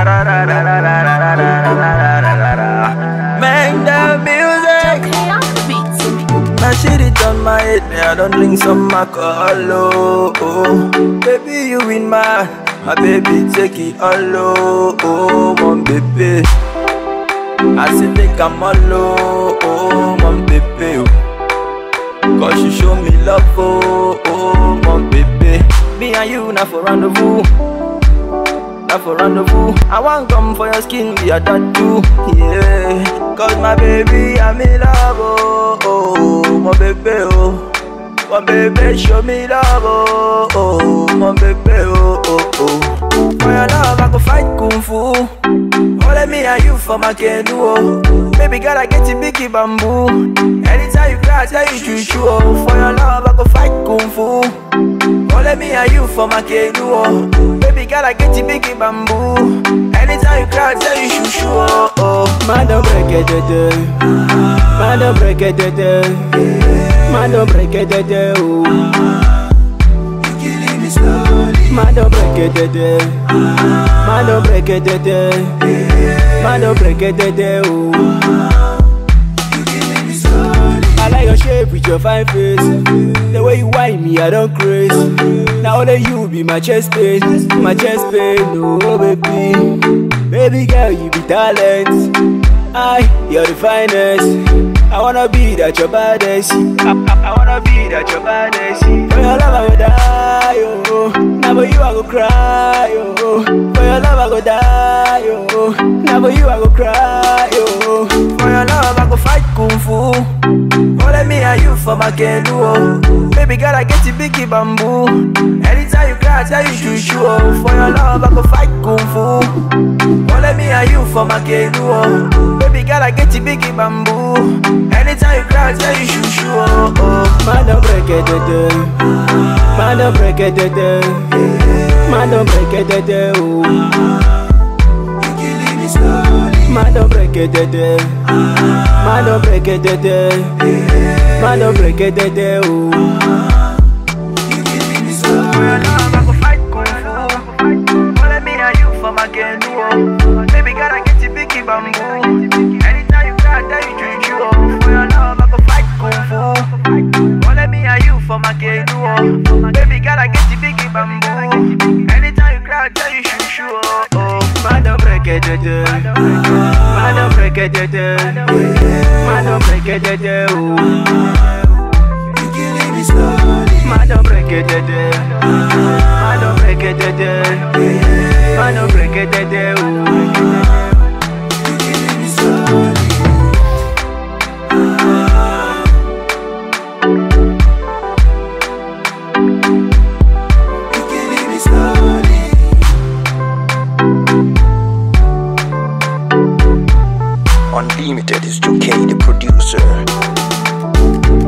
da da da da da da da da da da da da. Make the music. Okay, on the beats. My shit it on my head, me I don't drink some alcohol, oh, oh. Baby you in my, my baby take it all, oh, oh, mon baby. I say take a all, oh, oh, mon baby, oh. Cause you show me love, oh, oh, mon baby. Me and you now for rendezvous. Now for rendezvous. I want come for your skin, we are that too. Yeah. Cause my baby, I'm in love, oh, oh, my baby, oh. My baby, show me love, oh, oh, my baby, oh, oh, oh. For your love, I go fight kung fu. Only me and you for my canoe, oh. Baby girl, I get you biggie bamboo. Anytime you cry, I tell you true, true, oh. For your love, I go fight kung fu. Only me and you for my canoe, oh. Baby girl, I get you biggie bamboo. Anytime you cry, I tell you true, true, oh, oh. Man don't break it, it, it. Man don't break it, it, it. Man don't break it, it, it, oh. Man don't break it, it, it. Man don't break it, it, it. Man don't break it, it, it, oh. I like your shape with your fine face. The way you whine me, I don't craze. Now only you be my chest pain, my chest pain, oh baby. Baby girl, you be talent. I, you're the finest. I wanna be that your baddest. I, I, I wanna be that your baddest. For your love, I go die, oh. Now for you, I go cry, oh. For your love, I go die, oh. Now for you, I go cry, oh. For your love, I go fight kung fu. Only me and you for my canoe, oh. Baby girl, I get you biggie bamboo. Anytime you cry, I tell you true, true, oh. For your love, I go fight kung fu. Only me and you for my canoe, oh. Baby girl, I get you biggie bamboo. Anytime you cry, I tell you true, true, oh, oh. Man don't break it, it, it. Man don't break it, it, it. Man don't break it, it, it, oh. Man don't break it, it, it. Man don't break it, it, it. Man don't break it, it, it, oh. For your love, I go fight kung fu. Only me and you for my canoe, oh. Baby girl, I get you biggie bamboo. Anytime you cry, I tell you true, true, oh. For your love, I go fight kung fu. Only me and you for my canoe, oh. Baby girl, I get you biggie bamboo. Anytime you cry, I tell you true, true, oh, oh. Man don't break it, it, it. Man don't break it, it, it. Man don't break it, it, it, oh. Man don't break it, it, it. Man don't break it, it, it. Man don't break it, it, it, oh. Unlimited is 2K, the producer.